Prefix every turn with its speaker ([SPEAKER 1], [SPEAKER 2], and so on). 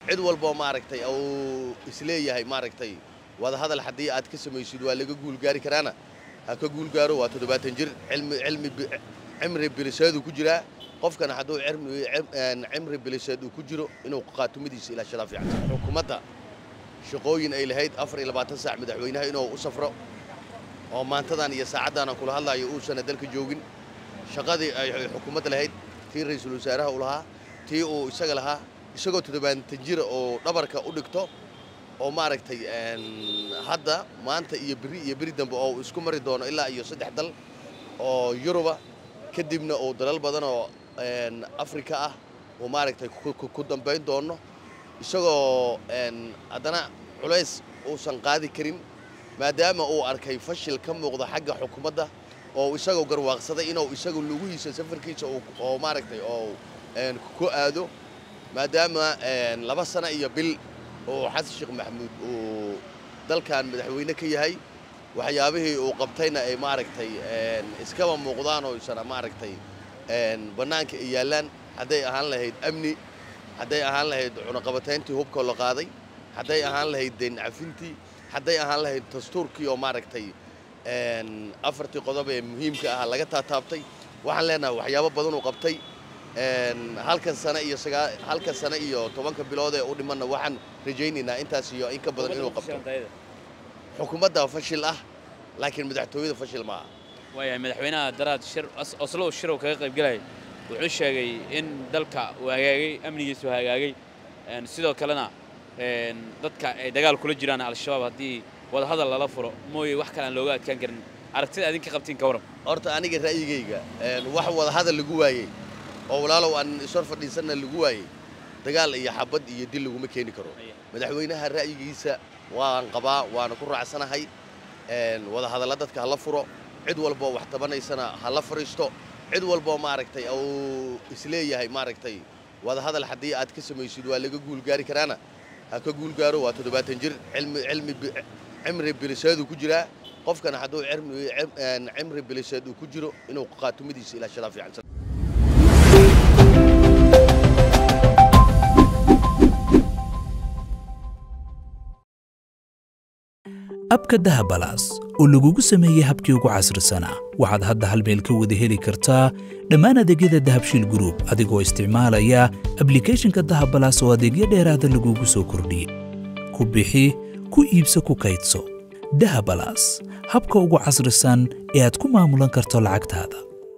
[SPEAKER 1] cid walboo maaragtay uu isleeyahay maaragtay wadahadal haddii aad ka samaysid waa laga guulgaari karaana ha ka guulgaaro waa toddobaatan jir cilmi cilmi cimri biliseed uu ku jiraa qofkana hadduu cimri biliseed uu ku jiro inuu qaatumadiisa ilaashadaa fiican xukuumadda shaqooyin ay lahayd afar iyo labaatan saac madaxweynaha inuu u safro oo maantadan iyo saacaddan aan kula hadlaayo uusan dalka joogin shaqadii ay xukuumadda lahayd tii ra'iisul wasaaraha uu lahaa tii uu isaga lahaa isagoo toddobaatan jira oo dhabarka u dhigto oo maaragtay hadda maanta iyo beri iyo beri dambe oo isku mari doono ilaa iyo saddex dal oo yuruba kadibna uu dalal badan oo afrika ah uu maaragtay ku dambayn doono isagoo haddana culays uusan qaadi karin maadaama uu arkay fashil ka muuqda xagga xukuumadda oo isagoo garwaaqsaday inuu isagu lugihiisa safarkiisa oo maaragtay oo ku aado maadaama laba sano iyo bil oo xasan sheekh maxamuud uu dalkan madaxweyne ka yahay waxyaabihii uu qabtayna ay maaragtay iskaba muuqdaan oo isana maaragtay bannaanka ay yaallaan hadday ahaan lahayd amni hadday ahaan lahayd cunaqabatayntii hubkoo la qaaday hadday ahaan lahayd deen cafintii hadday ahaan lahayd dastuurkii oo maaragtay afartii qodob ee muhiimka ahaa laga taataabtay waxaan leenahay waxyaabo badan uu qabtay halkan sano iyo halkan sano iyo tobanka bilood ee u dhimanna waxaan rajaynaynaa intaas iyo in ka badan inuu qabto xukuumadda fashil ah laakiin madaxtooyada fashil ma aha
[SPEAKER 2] waayahay madaxweynaha daraad shir oslo shirow kaga qaybgalaya wuxuu sheegay in dalka uu hagaagay amnigiisu hagaagay sidoo kalena dadka ay dagaal kula jiraan al-shabaab haddii wadahadal lala furo mooye wax kale aan looga adkaan karin aragtida adinka qabtiin ka waran
[SPEAKER 1] horta aniga ra'yigayga wax wadahadal lagu waayey oo walaalow aan ishor fadhiisanna lagu waayey dagaal iyo xabad iyo dil laguma keeni karo madaxweynaha ra'yigiisa waan qabaa waana ku raacsanahay wadahadalla dadka hala furo cid walboo wax tabanaysana hala fadhiisto cid walboo maaragtay uu isleeyahay maaragtay wadahadal haddii aad ka samaysid waa laga guulgaari karaana ha ka guulgaaro waa toddobaatan jir cilmi cilmi cimri biliseed uu ku jiraa qofkana hadduu cimri biliseed uu ku jiro inuu qaatumadiisa ilaashadaa fiican
[SPEAKER 3] abka dahabalaas oo lagugu sameeyey habkii ugu casrisanaa waxaad hadda hal meel ka wada heli kartaa dhammaan adeegyada dahabshiil gruub adigoo isticmaalaya ablikhethonka dahabalaas oo adeegyo dheeraada lagugu soo kordhiyey ku bixi ku iibso ku kaydso dahabalaas habka ugu casrisan ee aad ku maamulan karto lacagtaada